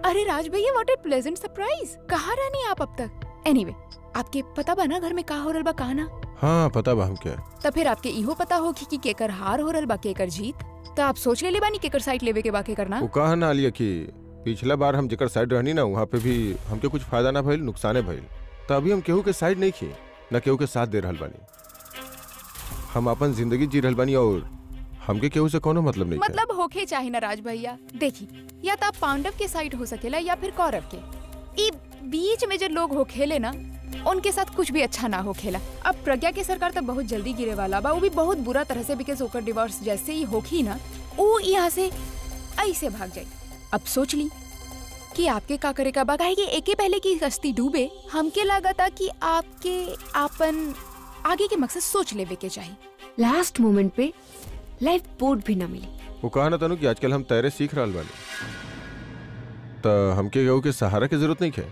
अरे राज भैया what A pleasant surprise कहाँ रहनी आप अब तक एनीवे आपके पता बा ना घर में का हो रहल बा का ना हाँ पता बा हमके तब फिर आपके इहो पता होगी कि केकर हार हो रहल बा केकर जीत तो आप सोच ले बानी केकर साइड लेवे के बा केकर ना वो कहा ना आलिया कि पिछला बार हम जेकर साइड रहनी ना वहाँ पे भी हमके कुछ फायदा ना भइल नुकसाने भइल तो अभी हम केहू के साइड नहीं खी न केहू के साथ दे रहल बानी हम अपन जिंदगी जी रहल बानी और हमके केहू से कोनो मतलब नहीं है मतलब होके चाहे ना राज भैया देखी या तो आप पांडव के साइड हो सकेला या फिर कौरव के ई बीच में जो लोग हो खेले ना उनके साथ कुछ भी अच्छा ना हो खेला अब प्रज्ञा के सरकार तो बहुत जल्दी गिरे वाला बा वो भी बहुत बुरा तरह से बिकॉज ओकर डिवोर्स जैसे ही होखी ना वो यहाँ से ऐसे भाग जाई अब सोच ली कि आपके का करे का बा काहे कि एके पहले की कश्ती डूबे हमके लगा था कि आपके आपन आगे के मकसद सोच लेवे के चाहिए लास्ट मोमेंट पे लाइफ बोट भी ना मिली वो कहा ना तनु कि आजकल हम तैरे सीख रहल बानी तो हमके केहू के सहारा की जरूरत नहीं है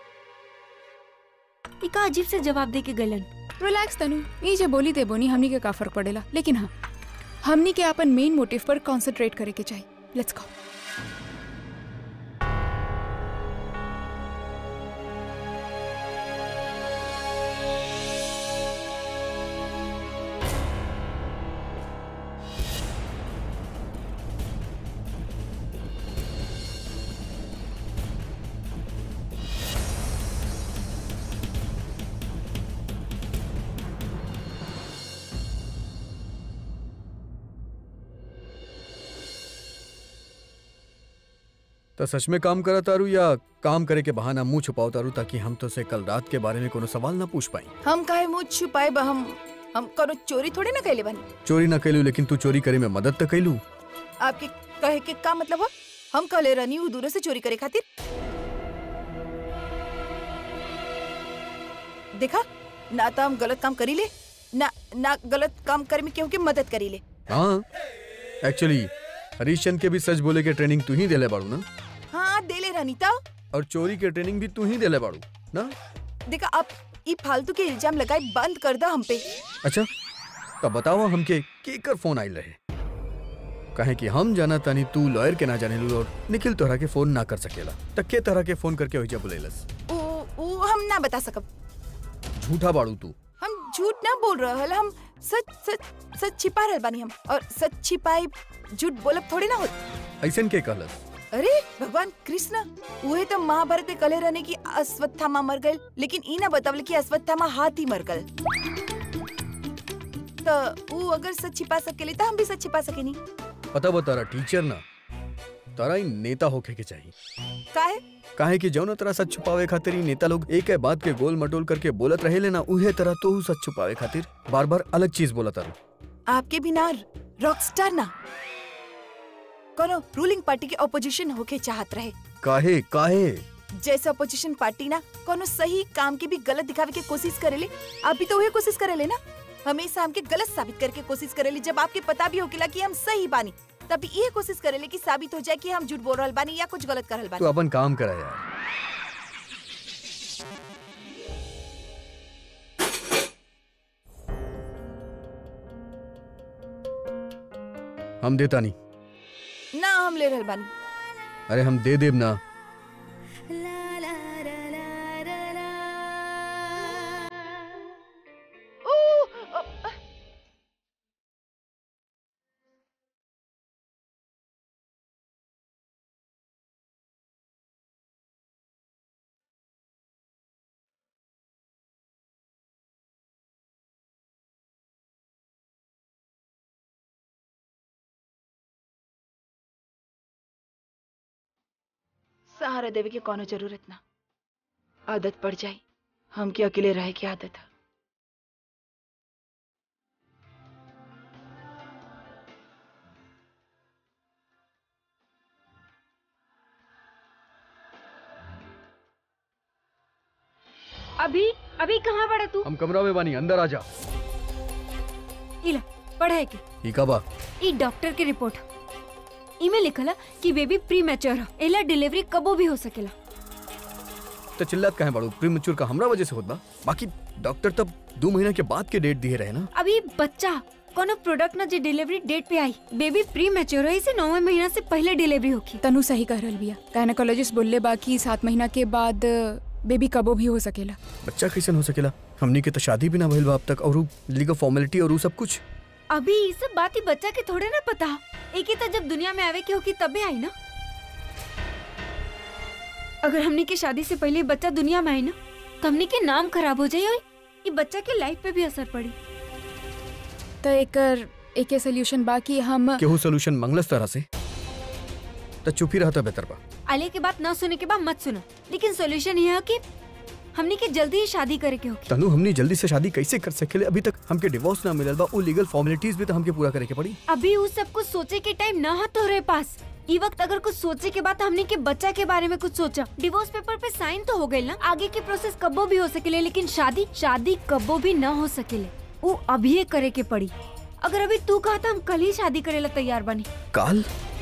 इका अजीब से जवाब दे के गलन रिलैक्स तनु ये जे बोली ते बोनी हमनी के का फर्क पड़ेला लेकिन हाँ हमनी के अपन मेन मोटिव पर कंसंट्रेट करे के चाहिए लेट्स गो तो सच में काम करा तारू या काम करे के बहाना मुंह छुपाओ तारू ताकि हम तो से कल रात के बारे में कोनो सवाल ना पूछ पाई हम काहे मुंह छुपाए बा हम हम करो चोरी थोड़े ना कैले बानी चोरी ना कैलू लेकिन तू चोरी करे में मदद तो कैलू आपके कहे के का मतलब हो हम कहले रहनी हूँ दूर से चोरी करे खातिर देखा ना तो हम गलत काम करी ले ना ना गलत काम करे में केहू के मदद करी ले हाँ एक्चुअली हरीश चंद के भी सच बोले के ट्रेनिंग तू ही देले बाड़ू ना हाँ देले रहनी तो और चोरी के ट्रेनिंग भी तू ही देले बाड़ू ना देखा आप ई फालतू के इल्जाम लगाए बंद कर दो हम पे अच्छा तब बताओ हमके केकर फोन आइल रहे कहे कि हम जाना तानी तू लॉयर के ना जाने लू और निखिल तोहरा के फोन ना कर सकेला तक के तरह के फोन करके होइजा बुलेलस वो वो हम ना बता सकब झूठा बाड़ू तू हम झूठ ना बोल रहल हम सच सच सच छिपा रहल बानी हम और सच छिपाई झूठ बोलब थोड़ी ना होत ऐसन के कहलस अरे भगवान कृष्ण उहे तो महाभारत में कले रहने की अश्वत्थामा मर गए लेकिन ई ना बतावल कि अश्वत्थामा हाथी मर गए तो वो अगर सच छिपा सकेले तो हम भी सच छिपा सकेनी पता बा तारा टीचर ना तारा ही नेता होके के चाहिए काहे काहे कि जौन तरह सच छुपावे खातिर ही नेता लोग एक है बात के गोल मटोल करके बोलत रहे लेना उहे तरह तो हु सच छुपावे खातिर बार बार अलग चीज बोलत रहो आपके बिना रॉकस्टार ना कोनो रूलिंग पार्टी के ऑपोजिशन होके चाहत रहे काहे काहे जैसे अपोजिशन पार्टी ना कोनो सही काम की भी गलत दिखावे के कोशिश करेले आप भी तो वही कोशिश करेले ना हमेशा हमके गलत साबित करके कोशिश करेले जब आपके पता भी होकेला कि हम सही बानी तब ये कोशिश करेले कि साबित हो जाए कि हम झूठ बोल रहल बानी या कुछ गलत कर रहल तू बानी अपन काम करा यार हम देता नहीं ना हम ले रहल बानी अरे हम दे देब ना सहारा देवे के कोनो जरूरत ना आदत पड़ जाई हमके अकेले रहे की आदत है अभी अभी कहाँ पड़ा तू हम कमरा में बानी अंदर आ जा इला पढ़े के ई का बा ई डॉक्टर के रिपोर्ट इमे लिखला कि बेबी प्री मैच्योर है एला डिलीवरी कबो भी हो सकेला तो चिल्लात काहे बाड़ू प्रीमेच्योर का हमरा वजह से होत बा बाकी डॉक्टर तब दो महीना के बाद के डेट दिए रहे ना अभी बच्चा कोनो प्रोडक्ट ना जे डिलीवरी डेट पे आई बेबी प्री मैच्योर है इसे नौवे महीना से पहले डिलीवरी होगी तनु सही कह रहल बिया गायनेकोलॉजिस्ट बोलले बा कि सात महीना के बाद बेबी कबो भी हो सकेला बच्चा कैसन हो सकेला हमनी के तो शादी भी ना भइल बा अब तक और लीगल फॉर्मेलिटी और उ सब कुछ अभी ये सब बात ही बच्चा के थोड़े ना पता एक ही तो जब दुनिया में आवे के होगी तबे आई ना अगर हमनी के शादी से पहले बच्चा दुनिया में आई ना तो हमनी के नाम खराब हो जाये और ये बच्चा के लाइफ पे भी असर पड़ी तो एकर एके सोल्यूशन बा कि हम केहू सोल्यूशन मंगलस तरह से तो चुप ही रहता बेहतर बा आले के बात ना सुने के बाद मत सुनो लेकिन सोल्यूशन ये है कि हमनी के जल्दी ही शादी करे के होगी तनु हमनी जल्दी से शादी कैसे कर सकेले अभी तक हमके डिवोर्स ना मिलल बा उ लीगल फॉर्मेलिटीज भी तो हमके पूरा करे के पड़ी अभी उस सब कुछ सोचे के टाइम ना है तोहरे पास ई वक्त अगर कुछ सोचे के बाद हमने के बच्चा के बारे में कुछ सोचा डिवोर्स पेपर पे साइन तो हो गई ना आगे की प्रोसेस कब्बो भी हो सकेले लेकिन शादी शादी कब्बो भी ना हो सकेले वो अभी करे के पड़ी अगर अभी तू कहा था हम कल ही शादी करेला तैयार बनी काल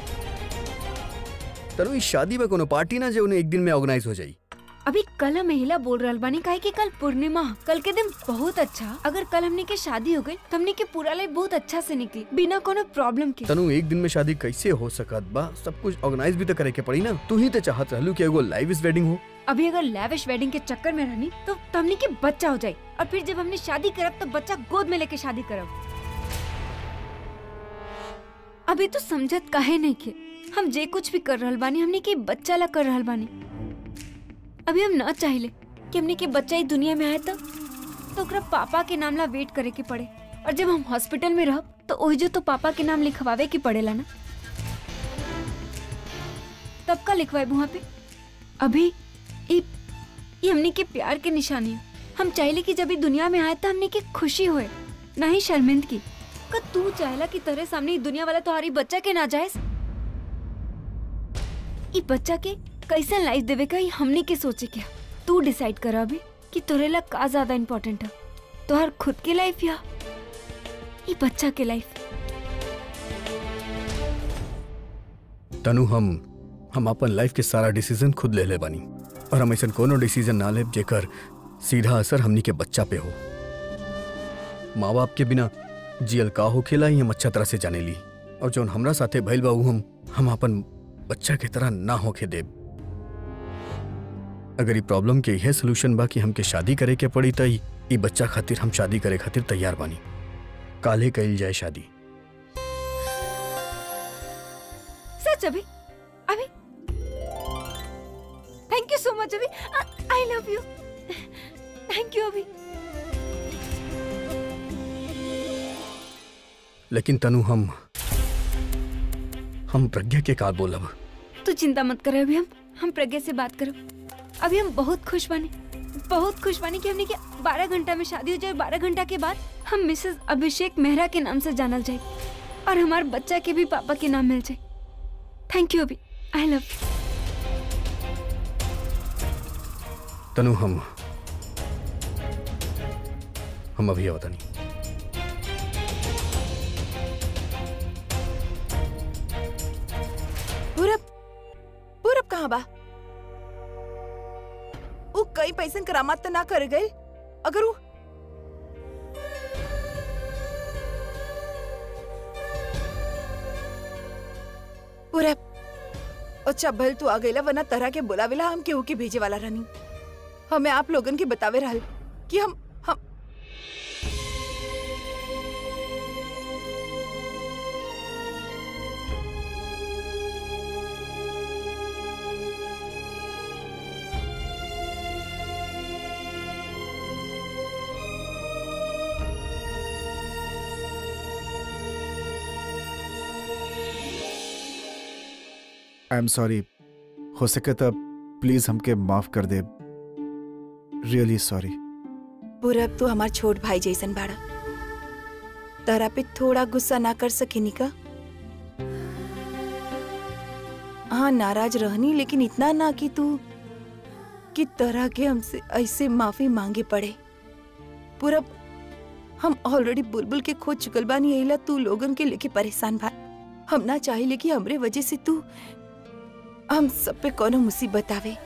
तनु इस शादी में कोनो पार्टी ना जो उन्हें एक दिन में ऑर्गेनाइज हो जाई अभी कल हम महिला बोल रहल बानी काहे कि कल पूर्णिमा ह। कल के दिन बहुत अच्छा अगर कल हमने के शादी हो गई तो हमने के पूरा लाइफ बहुत अच्छा से निकली बिना कोनो प्रॉब्लम के तनु एक दिन में शादी कैसे हो सकत बा सब कुछ ऑर्गेनाइज भी तो करे के पड़ी ना तू ही तो चाहत रहलू कि एगो लाइव इज वेडिंग हो अभी अगर लैविश वेडिंग के चक्कर में रहनी तो तो हमने के बच्चा हो जाए और फिर जब हमने शादी करब तो बच्चा गोद में लेके शादी करब अभी तो समझत काहे नहीं के हम जे कुछ भी कर रहल बानी हमने के बच्चा ला कर रहल बानी अभी हम ना चाहिले कि हमने के बच्चा ही दुनिया में आए तो तो ओकरा पापा के नाम ला वेट करे के पड़े और जब हम हॉस्पिटल में रहब तो ओही जो तो पापा के नाम लिखवावे के पड़ेला ना तब का लिखवाए वहाँ पे अभी ये ये हमने के प्यार के निशानी है हम चाहले कि जब ये दुनिया में आए तो हमने के खुशी होए ना ही शर्मिंदगी का तू चाहला कि तेरे सामने ये दुनिया वाला तुम्हारी बच्चा के ना जाए ये बच्चा के कैसे लाइफ देवे का ये हमने के सोचे क्या तू डिसाइड कर अभी कि तोरे ला का ज्यादा इम्पोर्टेंट है तोहर खुद के लाइफ या ये बच्चा के लाइफ तनु हम हम अपन लाइफ के सारा डिसीजन खुद ले ले बानी और हम ऐसा कोनो डिसीजन ना लेब जेकर सीधा असर हमनी के बच्चा पे हो माँ बाप के बिना जियल का होखेला ही हम अच्छा तरह से जाने ली और जौन हमरा साथे भइल बा उ हम हम अपन बच्चा के तरह ना होके देब अगर ई प्रॉब्लम के यह सोल्यूशन बा कि हमके शादी करे के पड़ी त ई ई बच्चा खातिर हम शादी करे खातिर तैयार बानी काले कइल जाए शादी सच अभी अभी थैंक यू सो मच अभी I love you thank you अभी लेकिन तनु हम हम प्रज्ञा के का बोलब तू चिंता मत कर अभी हम हम प्रज्ञा से बात करो अभी हम बहुत खुश बने बहुत खुश बने कि हमने कि बारह घंटा में शादी हो जाए बारह घंटा के बाद हम मिसेस अभिषेक मेहरा के नाम से जानल जाए और हमारे बच्चा के भी पापा के नाम मिल जाए थैंक यू अभी आई लव तनु हम हम अभी आवता नहीं पूरब पूरब कहाँ बा वो कई पैसन करामात तो ना कर गए अगर वो पूरब अच्छा भल तू आ गईला वरना तरह के बुलावेला हम केहू के भेजे वाला रहनी हमें आप लोगन के बतावे रहल कि हम हम आई एम सॉरी हो सके तो प्लीज हमके माफ कर दे रियली सॉरी पूरब तू हमार छोट भाई जैसन बाड़ा तहरा पे थोड़ा गुस्सा ना कर सकेनी का हाँ नाराज रहनी लेकिन इतना ना कि तू कि तरह के हमसे ऐसे माफी मांगे पड़े पूरब हम ऑलरेडी बुलबुल के खो चुकल बानी एला तू लोगन के लेके परेशान बा हम ना चाहिए कि हमरे वजह से तू हम सब पे कोनो मुसीबत आवे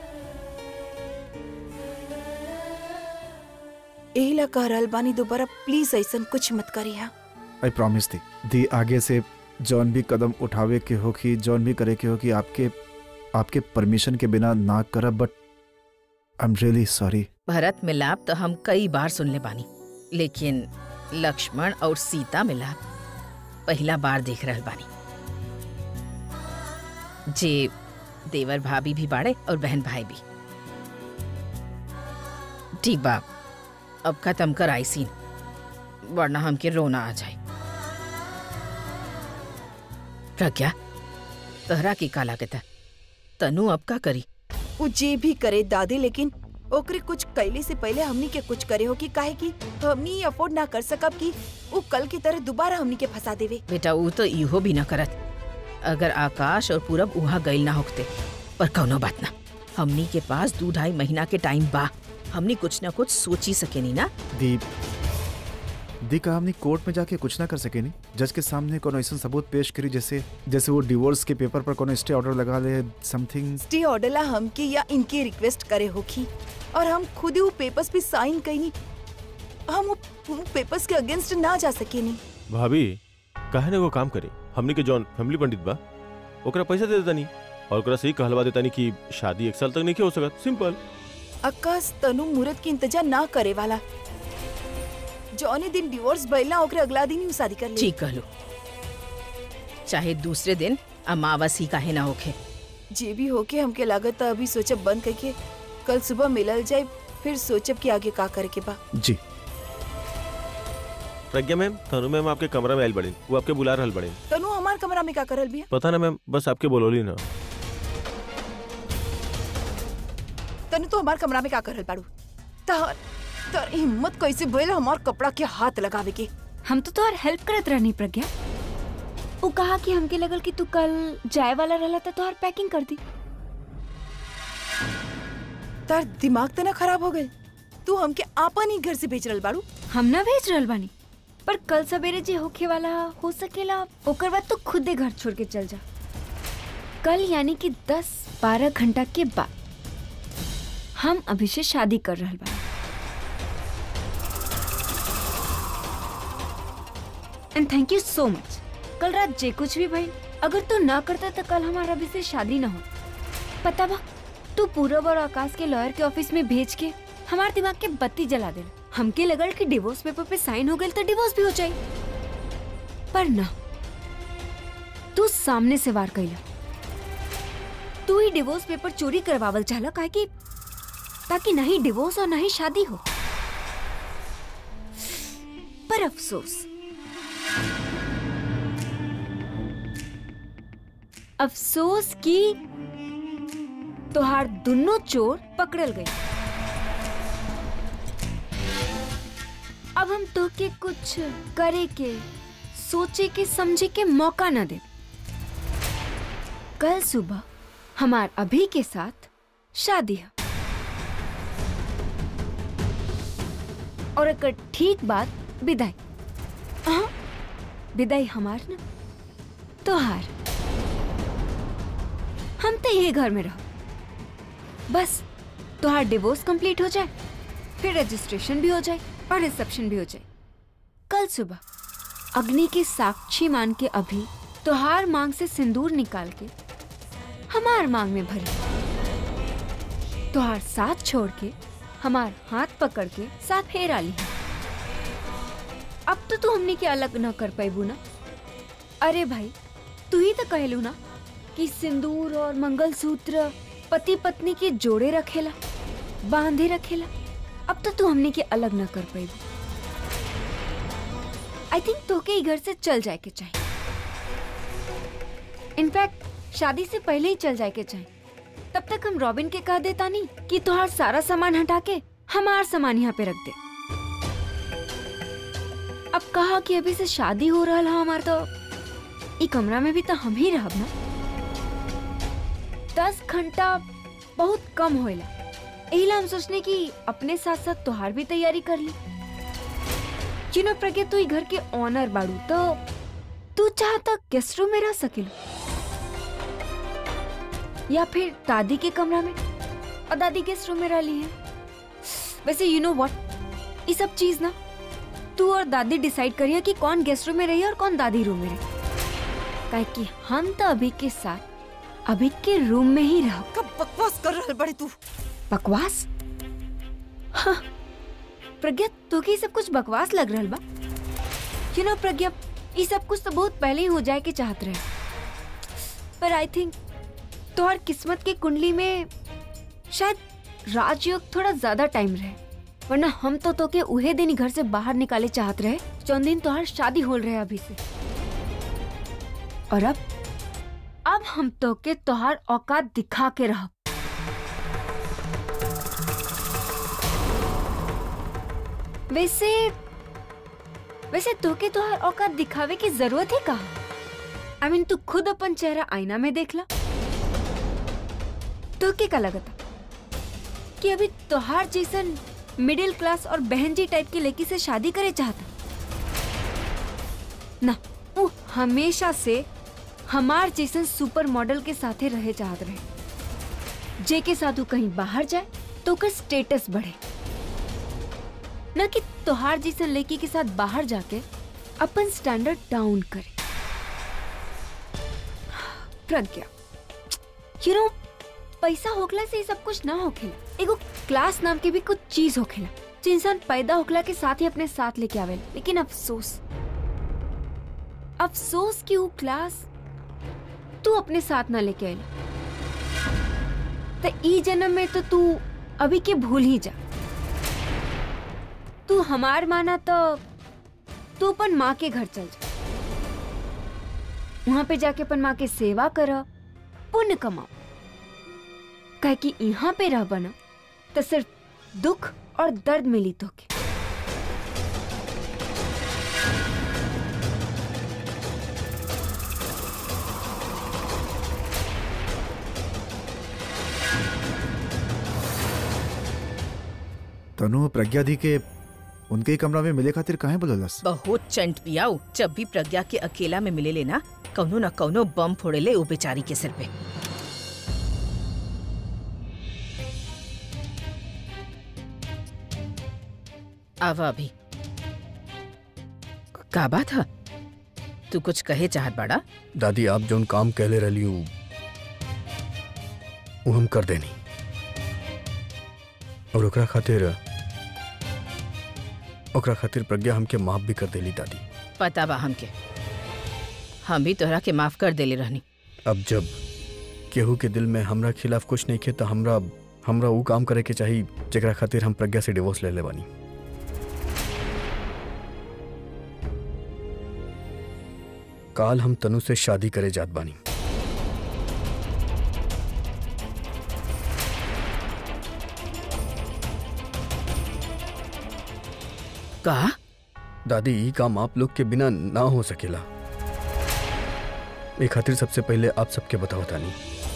एहिला कह रहल बानी दोबारा प्लीज ऐसन कुछ मत करिया आई प्रॉमिस दी दी आगे से जौन भी कदम उठावे के हो कि जौन भी करे के हो कि आपके आपके परमिशन के बिना ना करब but I am really sorry Bharat Milap तो हम कई बार सुन ले बानी लेकिन लक्ष्मण और सीता मिलाप पहला बार देख रहल बानी जे देवर भाभी भी बाड़े और बहन भाई भी ठीक बा अब खत्म कर आई सीन वरना हमके रोना आ जाए प्रज्ञा तहरा की काला के था तनु अब का करी वो जे भी करे दादी लेकिन ओकरे कुछ कैले से पहले हमनी के कुछ करे हो कि काहे कि हमनी अफोर्ड ना कर सकब कि वो कल की तरह दोबारा हमनी के फंसा देवे बेटा ऊ तो इहो भी न करत अगर आकाश और पूरब वहाँ गइल ना होते पर कौनो बात ना हमनी के पास दू ढाई महीना के टाइम बा हमनी कुछ ना कुछ सोची सकेनी ना दी दी का हमने कोर्ट में जाके कुछ ना कर सके नहीं जज के सामने कोनो ऐसा सबूत पेश करी जैसे जैसे वो डिवोर्स के पेपर पर कोनो स्टे ऑर्डर लगा ले समथिंग स्टे ऑर्डर ला हमके या इनके रिक्वेस्ट करे होखी और हम खुद ही वो पेपर्स पे साइन कईनी हम वो, वो पेपर्स के अगेंस्ट ना जा सके नहीं भाभी काहे ने वो काम करे हमनी के जौन फैमिली पंडित बा ओकरा पैसा दे देतानी और ओकरा सही कहलवा देतानी कि शादी एक साल तक नहीं हो सकत सिंपल आकाश तनु मुहूर्त के इंतजार ना करे वाला जौने दिन डिवोर्स भइला ओकरे अगला दिन ही शादी कर ली ठीक कहलो चाहे दूसरे दिन अमावस ही काहे ना होखे जे भी होके हमके लागत अभी सोचब बंद करके कल सुबह मिलल जाए फिर सोचब कि आगे का करे के बा जी प्रज्ञा मैम तनु मैम आपके कमरा में आयल बड़े वो आपके बुला रहल बड़े तनु हमार कमरा में का करल बिया पता ना मैम बस आपके बोलोली ना तनु तो हमार कमरा में का करल बाड़ू तहर तर हिम्मत कैसे भइल हमार कपड़ा के हाथ लगावे के हम तो तोहर हेल्प करत रहनी प्रज्ञा वो कहा कि हमके लगल कि तू कल जाए वाला रहला तो तोहर पैकिंग कर दी तार दिमाग तो ना खराब हो गए तू हमके आपन ही घर से भेज रहल बाड़ू हम ना भेज रहल बानी पर कल सवेरे जे होखे वाला हो सकेला ओकर बाद तो खुदे घर छोड़ के चल जा कल यानी कि दस बारह घंटा के बाद हम अभी से शादी कर रहल बानी एंड थैंक यू सो मच कल रात जे कुछ भी भाई अगर तू ना करता तो कल हमारा अभी से शादी ना हो पता बा तू पूरब और आकाश के लॉयर के ऑफिस में भेज के हमारे दिमाग के बत्ती जला दे हमके लगल कि डिवोर्स पेपर पे साइन हो गए तो डिवोर्स भी हो जाए पर ना तू सामने से वार कैला तू ही डिवोर्स पेपर चोरी करवावल चाहला काहे कि ताकि ना ही डिवोर्स और ना ही शादी हो पर अफसोस अफसोस की तोहार दोनों चोर पकड़ल गई अब हम तो के कुछ करे के सोचे के समझे के मौका न दे कल सुबह हमार अभी के साथ शादी है और एक ठीक बात विदाई हाँ विदाई हमार न तोहार हम तो यही घर में रहो बस तोहार डिवोर्स कंप्लीट हो जाए फिर रजिस्ट्रेशन भी हो जाए और रिसेप्शन भी हो जाए कल सुबह अग्नि के साक्षी मान के अभी तोहार मांग से सिंदूर निकाल के हमार मांग में भरी तोहार साथ छोड़ के हमार हाथ पकड़ के साथ फेरा ली अब तो तू हमने के अलग न कर पाईबू ना अरे भाई तू ही तो कहलू ना कि सिंदूर और मंगलसूत्र पति पत्नी के जोड़े रखेला बांधे रखेला अब तो तू हमने के अलग न कर पाई आई थिंक तोके ही घर से चल जाए के चाहिए इनफैक्ट शादी से पहले ही चल जाए के चाहिए तब तक हम रॉबिन के कह देता नहीं कि तुहार सारा सामान हटा के हमार सामान यहाँ पे रख दे अब कहा कि अभी से शादी हो रहा है हमार तो ई कमरा में भी तो हम ही रहब ना दस घंटा बहुत कम होएला एहिला हम सोचने की अपने साथ साथ तोहार भी तैयारी कर ली जिनो प्रज्ञा तू ई घर के ऑनर बाड़ू तो तू चाह तो गेस्ट रूम में रह सकेलू या फिर दादी के कमरा में और दादी गेस्ट रूम में रह ली है वैसे यू नो व्हाट ये सब चीज ना तू और दादी डिसाइड करिए कि कौन गेस्ट रूम में रही और कौन दादी रूम में रही काहे कि हम तो अभी के साथ अभी के रूम में ही रह कब बकवास कर रहा बड़े तू बकवास हाँ प्रज्ञा तो के सब कुछ बकवास लग रहा बा यू नो प्रज्ञा ये सब कुछ तो बहुत पहले ही हो जाए के चाहत रहे पर आई थिंक तोहर किस्मत के कुंडली में शायद राजयोग थोड़ा ज्यादा टाइम रहे वरना हम तो तो के उहे दिन ही घर से बाहर निकाले चाहत रहे जौन दिन तोहर शादी हो रहे अभी से और अब अब हम तो के तोहार औकात दिखा के रह वैसे वैसे तोके तोहार औकात दिखावे की जरूरत है कहा आई मीन तू खुद अपन चेहरा आईना में देख ला तोके का लगता कि अभी तोहार जैसन मिडिल क्लास और बहन जी टाइप की लड़की से शादी करे चाहता ना वो हमेशा से हमार जैसन सुपर मॉडल के साथे रहे चाहत रहे जे के साथ वो कहीं बाहर जाए तो ओकर स्टेटस बढ़े न कि तोहार जैसन लड़की के साथ बाहर जाके अपन स्टैंडर्ड डाउन करे प्रज्ञा यू नो पैसा होखला से ये सब कुछ ना होखेला एगो क्लास नाम के भी कुछ चीज होखेला जो इंसान पैदा होखला के साथ ही अपने साथ लेके आवेला लेकिन अफसोस अफसोस कि वो क्लास तू अपने साथ ना लेके आयल तो ई जन्म में तो तू अभी के भूल ही जा तू हमार माना तो तू अपन माँ के घर चल जा वहां पे जाके अपन माँ के सेवा कर पुण्य कमाओ कहे कि यहाँ पे रह बना तो सिर्फ दुख और दर्द मिली तो के तनु प्रज्ञा दी के उनके ही कमरा में मिले खातिर काहे बोललस बहुत चंट पियाऊ जब भी प्रज्ञा के अकेला में मिले लेना कौनो न कौनो बम फोड़े ले ओ बेचारी के सिर पे आवा अभी का बात है तू कुछ कहे चाहत बाड़ा दादी आप जौन काम कहले रही उ उ हम कर देनी और ओकरा खातिर ओकरा खातिर प्रज्ञा हमके माफ भी कर देली दादी पता बा हमके हम भी तोहरा के माफ कर देले रहनी अब जब केहू के दिल में हमरा खिलाफ कुछ नहीं खे तो हमरा हमरा उ काम करे के चाही जेकरा खातिर हम प्रज्ञा से डिवोर्स ले ले बानी काल हम तनु से शादी करे जात बानी का दादी ई काम आप लोग के बिना ना हो सकेला ए खातिर सबसे पहले आप सबके बताओ तानी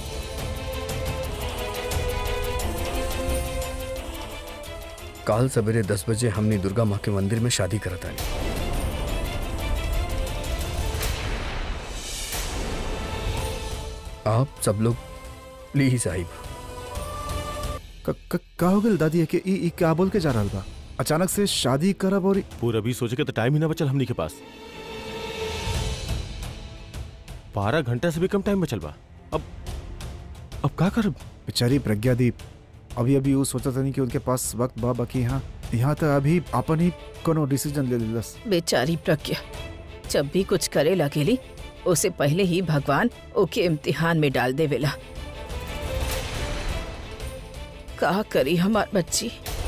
काल सवेरे दस बजे हमने दुर्गा माँ के मंदिर में शादी करा तानी आप सब लोग प्लीज साहिब क- क- का हो गल दादी है कि ई ई क्या बोल के जा रहल बा अचानक से शादी करब और पूरा अभी सोचे के तो टाइम ही ना बचल हमनी के पास बारह घंटा से भी कम टाइम बचल बा अब अब का करब बेचारी प्रज्ञा दी अभी अभी वो सोचा था कि उनके पास वक्त बा बाकी यहाँ यहाँ तो अभी अपन ही कोनो डिसीजन ले लेलस बेचारी प्रज्ञा जब भी कुछ करे लगेली उसे पहले ही भगवान ओके इम्तिहान में डाल देवेला का करी हमार बच्ची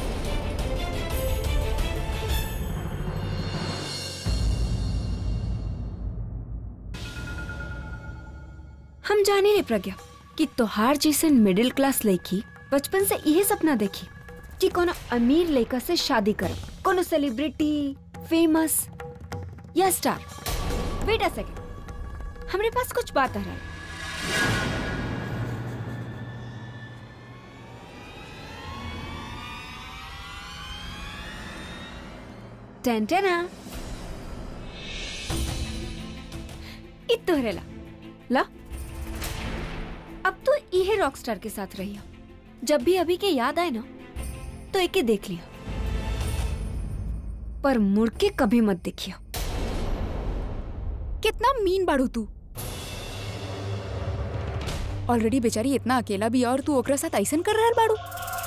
हम जाने रे प्रज्ञा कि तोहार जैसन मिडिल क्लास लड़की बचपन से यही सपना देखी कि कोनो अमीर लड़का से शादी करब कोनो सेलिब्रिटी फेमस या स्टार वेट अ सेकंड हमरे पास कुछ बात आ रहा है टेंटेना इ तोहरे ला ला अब तो इहे रॉक स्टार के साथ रही जब भी अभी के याद आए ना तो एके देख लिया पर मुड़ के कभी मत देखियो कितना मीन बाड़ू तू ऑलरेडी बेचारी इतना अकेला भी और तू ओकरा साथ ऐसन कर रहल बाड़ू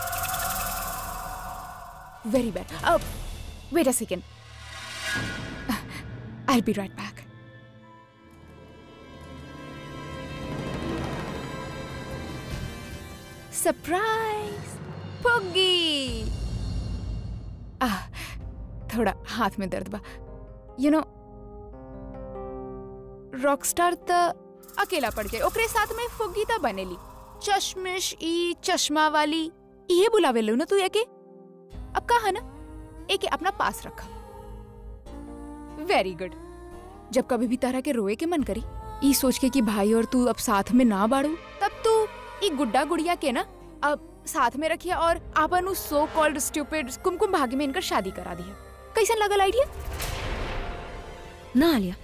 वेरी बैड अब wait a second I be right back surprise पुग्गी आह थोड़ा हाथ में दर्द बा यू नो रॉकस्टार त अकेला पड़ जाए ओकरे साथ में फुग्गी त बनेली चश्मिश ई चश्मा वाली ये बुलावे लो ना तू एके अब कहा ना एके अपना पास रखा वेरी गुड जब कभी भी तरह के रोए के मन करी ई सोच के कि भाई और तू अब साथ में ना बाड़ू तब तू ई गुड्डा गुड़िया के ना अब साथ में रखिए और आपन उस सो कॉल्ड स्टूपिड कुमकुम भाग्य में इनकर शादी करा दिया कैसन लगल आइडिया ना आलिया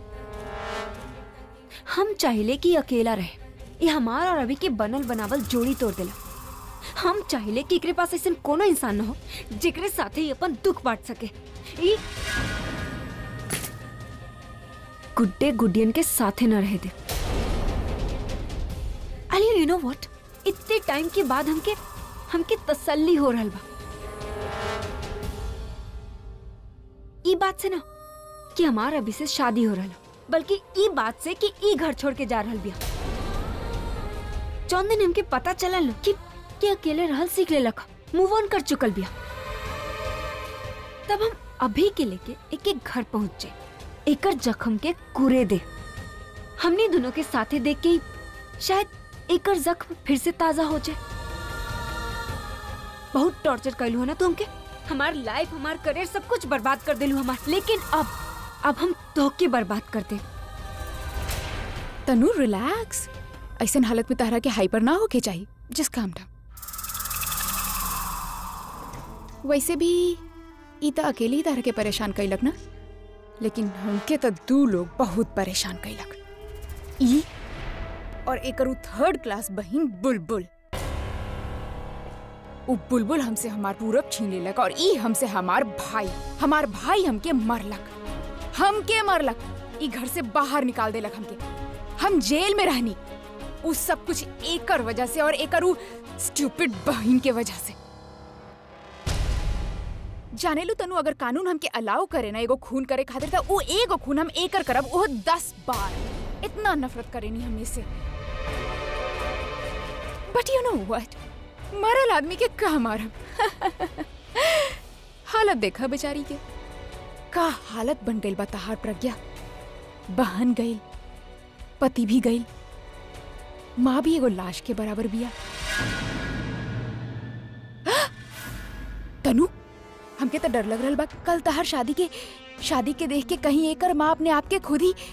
हम चाहिले कि अकेला रहे ये हमार और अभी के बनल बनावल जोड़ी तोड़ देला हम चाहिले कि एकरे पास ऐसा कोनो इंसान न हो जेकरे साथे ही अपन दुख बांट सके ई गुड्डे गुडियन के साथे न रहे दे आलिया यू नो व्हाट इतने टाइम के बाद हमके हमके तसल्ली हो रहल बा ई बात से ना कि हमार अभी से शादी हो रहल बल्कि ई बात से कि ई घर छोड़ के जा रहल बिया जौन दिन हमके पता चलल न कि कि अकेले रहल सीख लेलक मूव ऑन कर चुकल बिया तब हम अभी के लेके एक एक घर पहुंचे एकर जख्म के कुरे दे हमने दोनों के साथे देख के ही शायद एकर जख्म फिर से ताजा हो जाए बहुत टॉर्चर कैलू है ना तू हमके हमार लाइफ हमार करियर सब कुछ बर्बाद कर दिलू हमार लेकिन अब अब हम धोखे बर्बाद कर दे तनु रिलैक्स ऐसन हालत में तारा के हाइपर ना होके चाहिए जिस काम था वैसे भी ई त अकेले ही तारा के परेशान कैलक ना लेकिन हमके तो दू लोग बहुत परेशान कैलक ई और एकर उ थर्ड क्लास बहिन बुलबुल उ बुलबुल हमसे हमार पूरब छीन लेलक और ई हमसे हमार भाई हमार भाई हमके मरलक हमके मरलक ई घर से बाहर निकाल देलक हमके हम जेल में रहनी उ सब कुछ एकर वजह से और एकर उ स्टूपिड बहिन के वजह से जाने लू तनु अगर कानून हमके अलाउ करे ना एगो खून करे खातिर त उ एगो खून हम एकर करब ओह दस बार इतना नफरत करेनी हमें से बट यू नो व्हाट मरल आदमी के का मारब हालत देखा बेचारी के का हालत बन गई बा तहार प्रज्ञा बहन गई पति भी गई माँ भी एगो लाश के बराबर बिया तनु हमके तो डर लग रहा बा कल तहार शादी के शादी के देख के कहीं एकर माँ अपने आप के खुद ही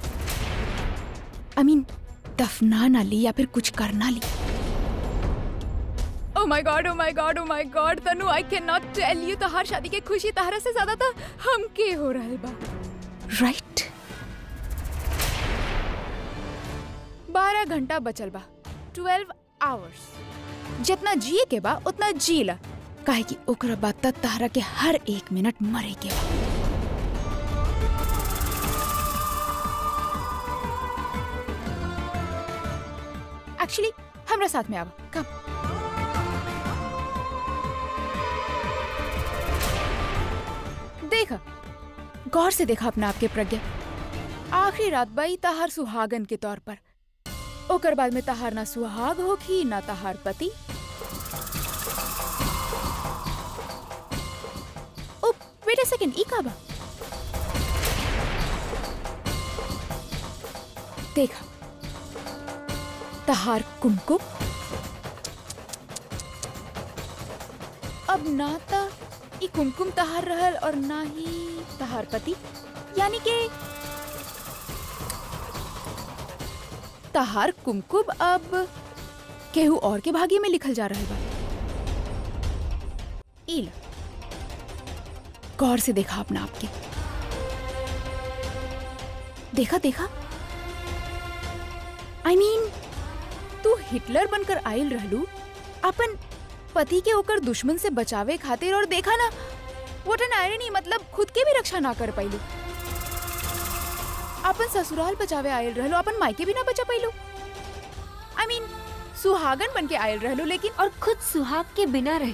आई मीन दफना ना ली या फिर कुछ करना ली oh my god oh my god oh my god Tanu I can not tell you तहार शादी के खुशी तहरा से ज्यादा था हमके हो रहल बा राइट बारह घंटा बचल बा ट्वेल्व आवर्स जितना जिए के बा उतना जी ला काहे कि ओकरा बाद तक तहरा के हर एक मिनट मरे के बा एक्चुअली हमरा साथ में आवा कम देखा गौर से देखा अपना आपके प्रज्ञा आखिरी रात बाई तहार सुहागन के तौर पर ओकर बाद में तहार ना सुहाग होखी ना तहार पति ओ वेट अ सेकंड ई का बा देखा तहार कुमकुम अब ना ता ई कुमकुम तहार रहल और ना ही तहार पति यानी के तहार कुमकुम अब केहू और के भाग्य में लिखल जा रहल बा ई ला गौर से देखा अपना आपके देखा देखा आई I मीन mean, तू हिटलर बनकर आयल रहलू अपन पति के ओकर दुश्मन से बचावे खातिर और देखा ना वोट एन आयरनी मतलब खुद के भी रक्षा ना कर पाइलू अपन ससुराल बचावे आयल रहलो अपन मायके भी ना बचा पाइलू आई मीन सुहागन बन के आयल रहलो लेकिन और खुद सुहाग के बिना रही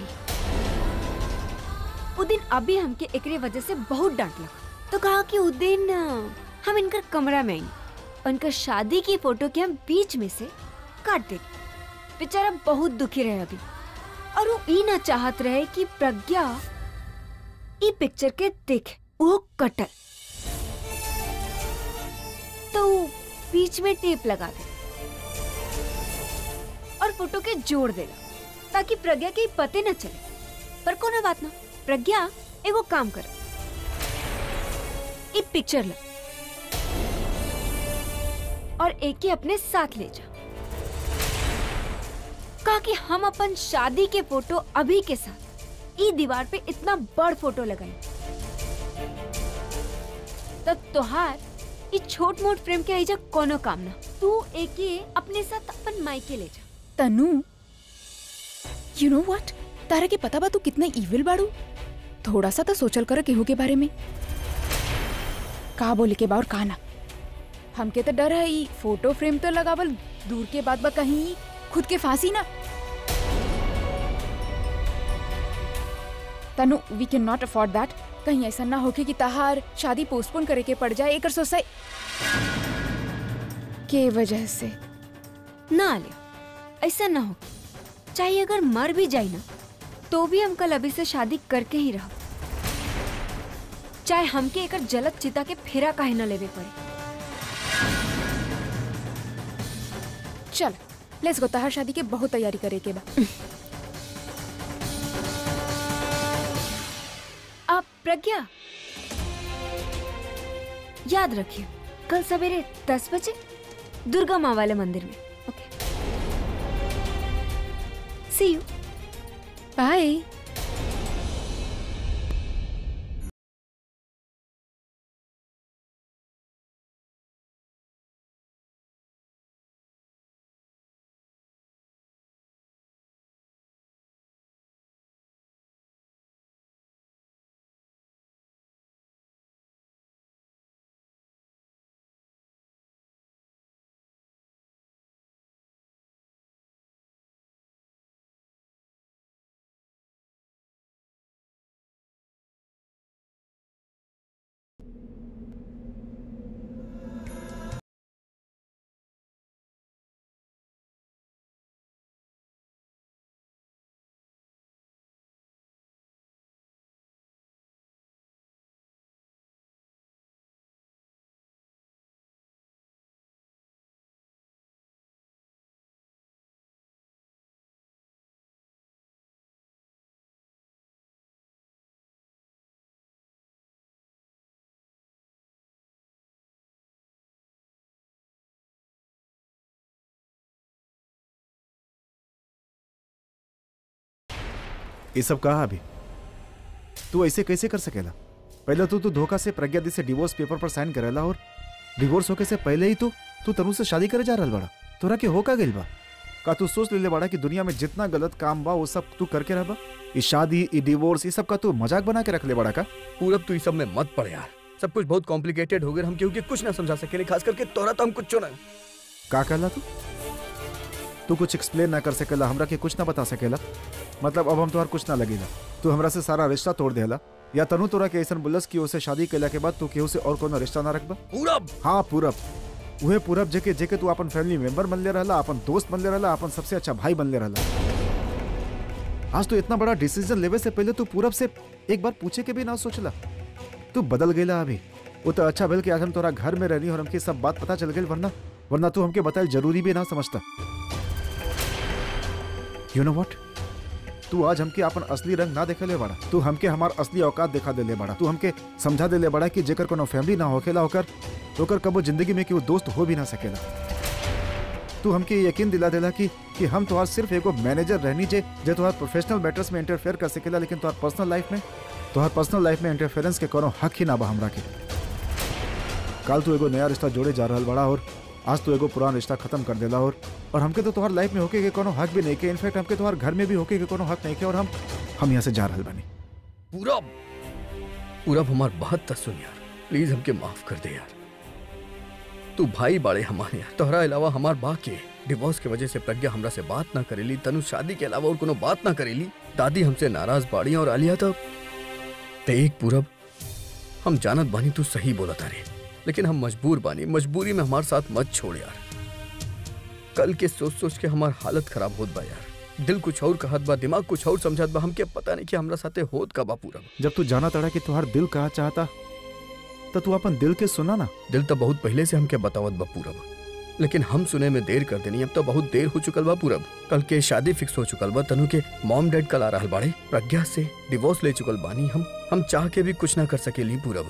उ दिन अभी हमके एकरे वजह से बहुत डांट लगा तो कहा कि उ दिन अ, हम इनकर कमरा में आई उनकर शादी की फोटो के हम बीच में से काट दे बेचारा बहुत दुखी रहे अभी और वो ई ना चाहत रहे कि प्रज्ञा ई पिक्चर के देखे वो कटल तो उ बीच में टेप लगा दे और फोटो के जोड़ देला ताकि प्रज्ञा के ई पते न चले पर कोनो बात ना प्रज्ञा एगो काम कर ई पिक्चर ला और एक के अपने साथ ले जा कहा कि हम अपन शादी के फोटो अभी के साथ ई दीवार पे इतना बड़ फोटो लगाई तब तोहार ई छोट मोट फ्रेम के आइजा कोनो काम ना तू एके अपने साथ अपन मायके ले जा तनु यू नो व्हाट तारा के पता बा तू कितना इविल बाड़ू थोड़ा सा तो सोचल कर केहू के बारे में का बोले के बा और का ना हमके तो डर है ई फोटो फ्रेम तो लगावल दूर के बाद बा कहीं खुद के फांसी ना Tanu we can not afford that कहीं ऐसा ना होके कि तहार शादी पोस्टपोन करे के पड़ जाए एकर सोसाई के वजह से ना लिया ऐसा ना हो चाहे अगर मर भी जाए ना तो भी हम कल अभी से शादी करके ही रहो चाहे हमके एकर जलत चिता के फेरा काहे न लेवे पड़े चल लेट्स गो तहार शादी के बहुत तैयारी करे के बा आप प्रज्ञा याद रखिए कल सवेरे दस बजे दुर्गा माँ वाले मंदिर में ओके सी यू बाय ये सब कहा अभी तू ऐसे कैसे कर सकेला पहले तो तू धोखा से प्रज्ञा दी से डिवोर्स पेपर पर साइन करेला और डिवोर्स होके से पहले ही तू तू तनु से शादी करे जा रहल बड़ा तोरा के हो का गइल बा का तू सोच लेले बड़ा कि दुनिया में जितना गलत काम बा वो सब तू करके रहबा ये शादी ये डिवोर्स ये सब का तू मजाक बना के रख ले बड़ा का पूरब तू इस सब में मत पड़ यार सब कुछ बहुत कॉम्प्लिकेटेड हो गया हम क्योंकि कुछ ना समझा सके खास करके तोरा तो हम कुछ ना का कहला तू तू कुछ एक्सप्लेन ना कर सकेला हमरा के कुछ ना बता सकेला मतलब अब हम तोहार कुछ ना लगेला तू हमरा से सारा रिश्ता तोड़ देला या तनु तोरा के ऐसन बुलस कि उसे शादी कैला के बाद तू केहू से और कोनो रिश्ता ना रखबा पूरब हाँ पूरब उहे पूरब जेके जेके तू अपन फैमिली मेंबर बनले रहला अपन दोस्त बनले रहला अपन सबसे अच्छा भाई बनले रहला आज तो इतना बड़ा डिसीजन लेवे से पहले तू पूरब से एक बार पूछे के भी ना सोचला तू बदल गईला अभी वो तो अच्छा भेल कि आज हम तोरा घर में रहनी और हमके सब बात पता चल गई वरना वरना तू हमके बताए जरूरी भी ना समझता यू नो व्हाट तू आज हमके अपन असली रंग ना देखे ले बड़ा तू हमके हमार असली औकात दिखा दे ले बड़ा तू हमके समझा दे ले बड़ा कि जेकर कोनो फैमिली ना होखेला होकर ओकर कबो जिंदगी में कि वो दोस्त हो भी ना सकेला तू हमके ये यकीन दिला देला कि कि हम तोहार सिर्फ एगो मैनेजर रहनी जे जे तोहार प्रोफेशनल मैटर्स में इंटरफेयर कर सकेला लेकिन तोहार पर्सनल लाइफ में तोहार पर्सनल लाइफ में इंटरफेरेंस के कोनो हक ही ना बा हमरा के कल तू एगो नया रिश्ता जोड़े जा रहल बड़ा और आज तू एगो पुराना रिश्ता खत्म कर देला और और हमके तो तोहार लाइफ में होके के कोनो हक भी नहीं के इनफैक्ट हमके तोहार घर में भी होके के कोनो हक नहीं के और हम हम यहाँ से जा रहल बानी पूरब पूरा हमार बात त सुन यार प्लीज हमके माफ कर दे यार तू भाई बाड़े हमारे यार तोहरा अलावा हमार बा के डिवोर्स के वजह से प्रज्ञा हमरा से बात ना करेली तनु शादी के अलावा और कोनो बात ना करेली दादी हमसे नाराज बाड़ी और आलिया तो ते एक पूरब हम जानत बानी तू सही बोला तारे लेकिन हम मजबूर बानी मजबूरी में हमारे साथ मत छोड़ यार कल के सोच सोच के हमार हालत खराब होत बा यार दिल कुछ और कहत बा दिमाग कुछ और समझत बा हमके पता नहीं कि हमरा साथे होत का बा पूरा जब तू जाना तड़ा कि तुहार दिल कहा चाहता तो तू अपन दिल के सुना ना दिल तो बहुत पहले से हमके बतावत बा पूरब लेकिन हम सुने में देर कर देनी अब तो बहुत देर हो चुकल बा पूरब कल के शादी फिक्स हो चुकल बा तनु के मॉम डैड कल आ रहल बाड़े प्रज्ञा से डिवोर्स ले चुकल बानी हम हम चाह के भी कुछ ना कर सकेली पूरब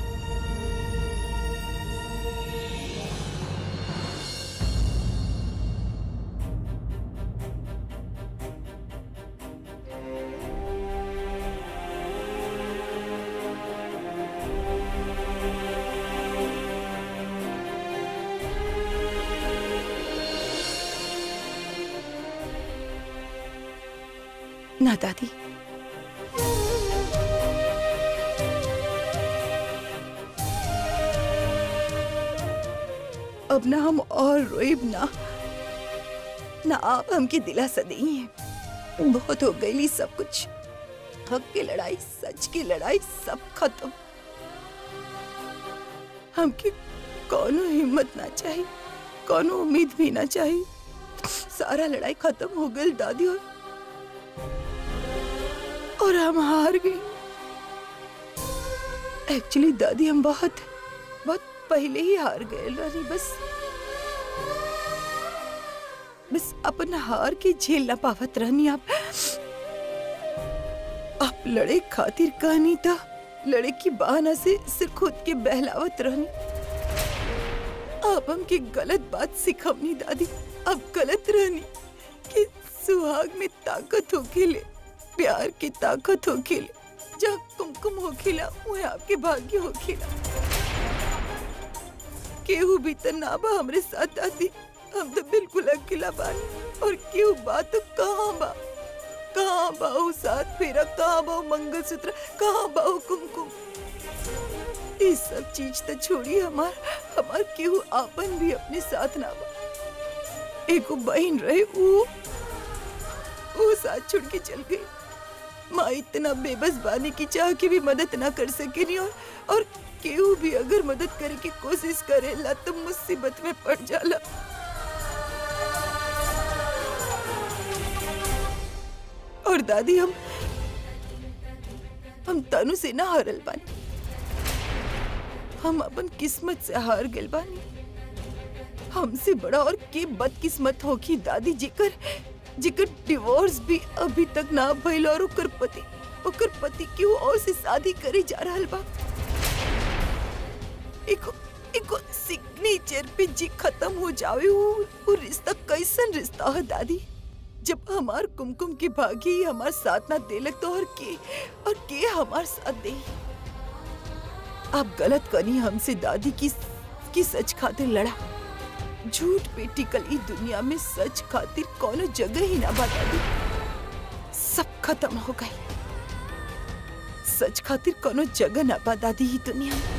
ना दादी अब ना हम और रोइब ना ना आप हमके दिलासा नहीं है बहुत हो गई सब कुछ हक की लड़ाई सच की लड़ाई सब खत्म हमके कोनो हिम्मत ना चाहिए कोनो उम्मीद भी ना चाहिए सारा लड़ाई खत्म हो गई दादी और और हम हार गए एक्चुअली दादी हम बहुत बहुत पहले ही हार गए रानी बस बस अपन हार के झेल ना पावत रहनी आप आप लड़े खातिर कहानी था लड़े की बहाना से सिर खुद के बहलावत रहनी आप हमके गलत बात सिखवनी दादी अब गलत रहनी कि सुहाग में ताकत हो खेले प्यार की ताकत हो खेले जहाँ कुमकुम हो खिला वह आपके भाग्य हो खिला केहू भी तो ना बा हमरे साथ आती हम तो बिल्कुल अकेला बानी और केहू बा तो कहाँ बा कहाँ बा वो साथ फेरा कहाँ बा वो मंगलसूत्र कहाँ बा वो कुमकुम ये सब चीज तो छोड़ी हमार हमार केहू आपन भी अपने साथ ना बा एगो बहन रहे वो वो साथ छोड़ के चल गई माँ इतना बेबस बानी की चाह के भी मदद ना कर सकेनी और और केहू भी अगर मदद करे की कोशिश करेला तो मुसीबत में पड़ जाला और दादी हम हम तनु से ना हारल बानी हम अपन किस्मत से हार गए बानी हमसे बड़ा और के बदकिस्मत होगी दादी जेकर जेकर डिवोर्स भी अभी तक ना भइल और ओकर पति ओकर पति क्यों और से शादी करे जा रहल बा एको एको सिग्नेचर पे जी खत्म हो जावे वो वो रिश्ता कैसन रिश्ता है दादी जब हमार कुमकुम के भागी हमार साथ ना देलक तो और के और के हमार साथ दे आप गलत करी हमसे दादी की की सच खातिर लड़ा झूठ पे टिकल ई दुनिया में सच खातिर कोनो जगह ही ना बता दी सब खत्म हो गई सच खातिर कोनो जगह ना बता दी ई दुनिया में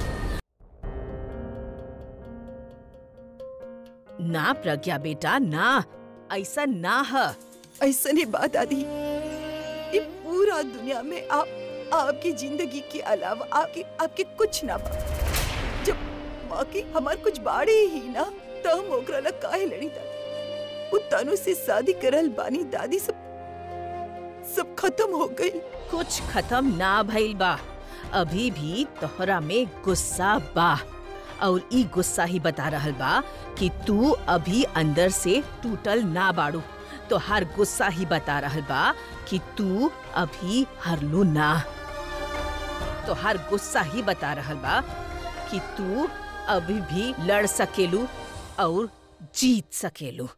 ना प्रज्ञा बेटा ना ऐसा ना है ऐसा नहीं बात दादी ये पूरा दुनिया में आप आपकी जिंदगी के अलावा आपके आपके कुछ ना बा जब बाकी हमार कुछ बाड़े ही ना तो हम ओकरा ला काहे लड़ी दादी वो तनु से शादी करल बानी दादी सब सब खत्म हो गई कुछ खत्म ना भइल बा अभी भी तोहरा में गुस्सा बा और ई गुस्सा ही बता रहल बा कि तू अभी अंदर से टूटल ना बाड़ू तो हर गुस्सा ही बता रहल बा कि तू अभी हरलू ना तो हर गुस्सा ही बता रहल बा कि तू अभी भी लड़ सकेलू और जीत सकेलू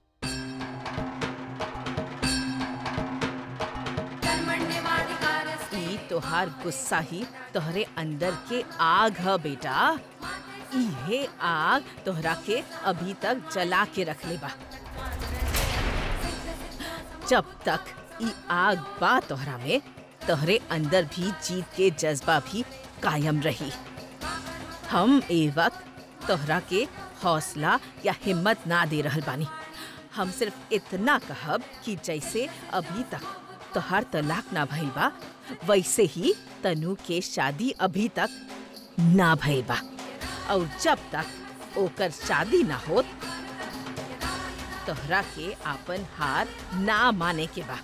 ई तोहार गुस्सा ही तोहरे अंदर के आग है बेटा इहे आग तोहरा के अभी तक जला के रखले बा जब तक ई आग बा तोहरा में तोहरे अंदर भी जीत के जज्बा भी कायम रही हम ए वक्त तोहरा के हौसला या हिम्मत ना दे रहल बानी हम सिर्फ इतना कहब कि जैसे अभी तक तोहार तलाक ना भइल बा वैसे ही तनु के शादी अभी तक ना भइल बा और जब तक ओकर शादी ना होत तोहरा के आपन हार ना माने के बा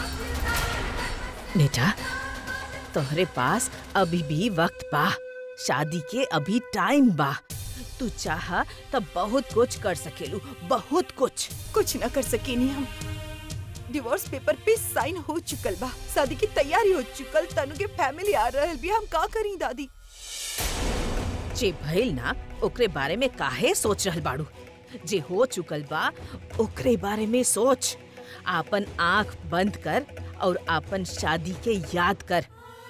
बेटा तोहरे पास अभी भी वक्त बा शादी के अभी टाइम बा तू चाह तब बहुत कुछ कर सकेलू बहुत कुछ कुछ न कर सकेनी हम डिवोर्स पेपर पे साइन हो चुकल बा शादी की तैयारी हो चुकल तनु के फैमिली आ रहल भी हम का करी दादी जे भइल ना ओकरे बारे में काहे सोच रहल बाड़ू जे हो चुकल बा ओकरे बारे में सोच आपन आंख बंद कर और आपन शादी के याद कर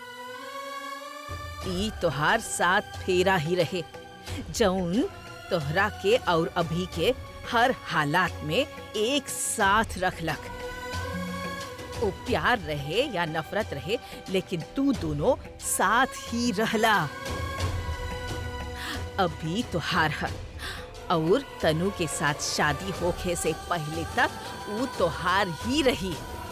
ई तोहार साथ फेरा ही रहे जौन तोहरा के और अभी के हर हालात में एक साथ रखलक ओ प्यार रहे या नफरत रहे लेकिन तू दोनों साथ ही रहला अभी तो हार है और तनु के साथ शादी होखे से पहले तक वो तोहार ही रही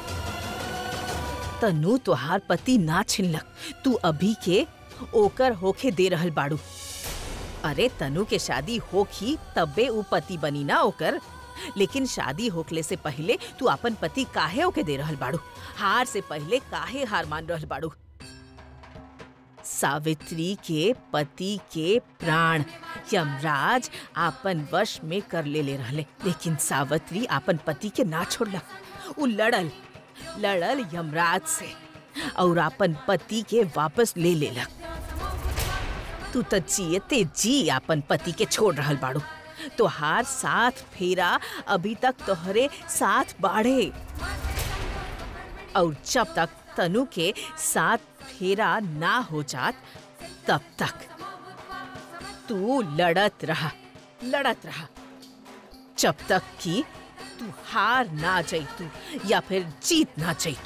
तनु तोहार पति ना छिनलक तू अभी के ओकर होखे दे रहल बाड़ू अरे तनु के शादी होखी तबे ऊ पति बनी ना ओकर लेकिन शादी होखले से पहले तू अपन पति काहे ओके दे रहल बाड़ू हार से पहले काहे हार मान रहल बाड़ू सावित्री के पति के प्राण यमराज आपन वश में कर ले ले रहले लेकिन सावित्री आपन पति के ना छोड़लक उ लड़ल लड़ल यमराज से और आपन पति के वापस ले लेलक तू तो जियते जी आपन पति के छोड़ रहल बाड़ू तोहार साथ फेरा अभी तक तोहरे साथ बाढ़े और जब तक तनु के साथ फेरा ना हो जात तब तक तू लड़त रहा लड़त रहा जब तक कि तू हार ना जैतू या फिर जीत ना जैतू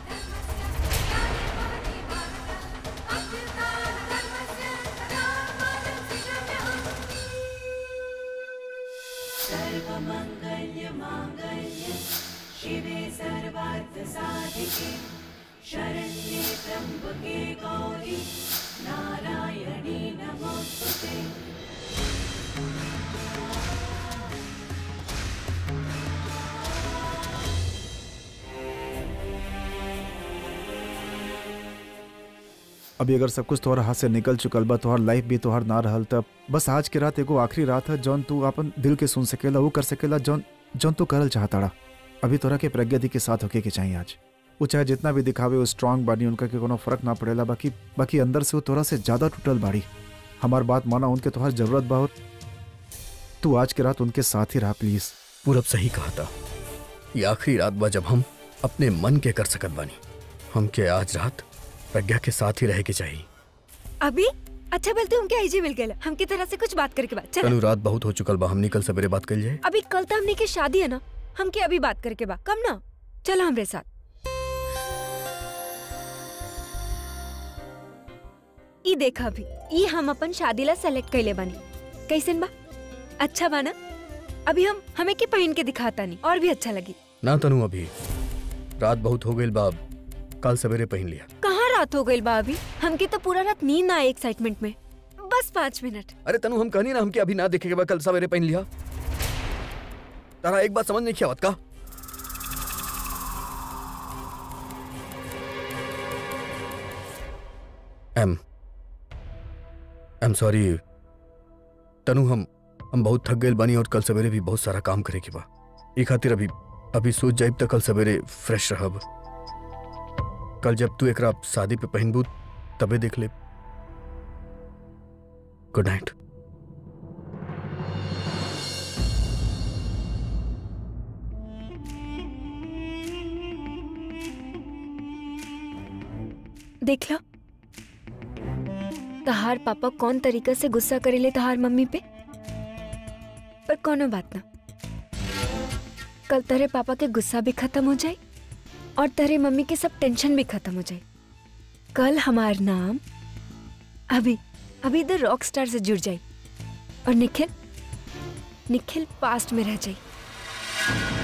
अभी अगर सब कुछ तोहर हाथ से निकल चुकल बा तोहर लाइफ भी तोहर ना रहल तब बस आज के रात एगो आखिरी रात है जौन तू अपन दिल के सुन सकेला वो कर सकेला जौन जौन तू करल चाहताड़ा अभी तोरा के प्रज्ञा दी के साथ होके के चाहिए आज वो चाहे जितना भी दिखावे वो स्ट्रांग बाड़ी उनका के कोनो फर्क ना पड़ेला बाकी बाकी अंदर से वो तोरा से ज्यादा टूटल बाड़ी हमार बात माना उनके तोहर जरूरत बा और तू आज के रात उनके साथ ही रहा प्लीज पूरब सही कहा था ये आखिरी रात बा जब हम अपने मन के कर सकत बानी हमके आज रात प्रज्ञा के साथ ही रहे के चाहिए अभी अच्छा बोलते हम क्या आईजी मिल गए हमकी तरह से कुछ बात करके बात चल तनु रात बहुत हो चुकल बा हमनी कल सवेरे बात कर जाए अभी कल तो हमने की शादी है ना हम क्या अभी बात करके बा कम ना चलो हमरे साथ ई देखा अभी ई हम अपन शादी ला सेलेक्ट कैले बानी कैसन बा अच्छा बा ना अभी हम हमें के पहन के दिखाता नहीं और भी अच्छा लगी ना तनु अभी रात बहुत हो गई बा कल सवेरे पहन लिया कहाँ रात हो गई बा अभी हमके तो पूरा रात नींद ना आए एक्साइटमेंट में बस पाँच मिनट अरे तनु हम कहनी ना हमके अभी ना देखे के बाद कल सवेरे पहन लिया तारा एक बात समझ नहीं किया बात का एम एम सॉरी तनु हम हम बहुत थक गए बानी और कल सवेरे भी बहुत सारा काम करे के बा ई खातिर अभी अभी सोच जाइब तक कल सवेरे फ्रेश रहब कल जब तू एकरा शादी पे पहनबू तबे देख ले गुड नाइट देख लो तहार पापा कौन तरीका से गुस्सा करेले तहार मम्मी पे पर कोनो बात ना कल तेरे पापा के गुस्सा भी खत्म हो जाए और तेरे मम्मी के सब टेंशन भी खत्म हो जाए कल हमार नाम अभी अभी द रॉक स्टार से जुड़ जाई और निखिल निखिल पास्ट में रह जाई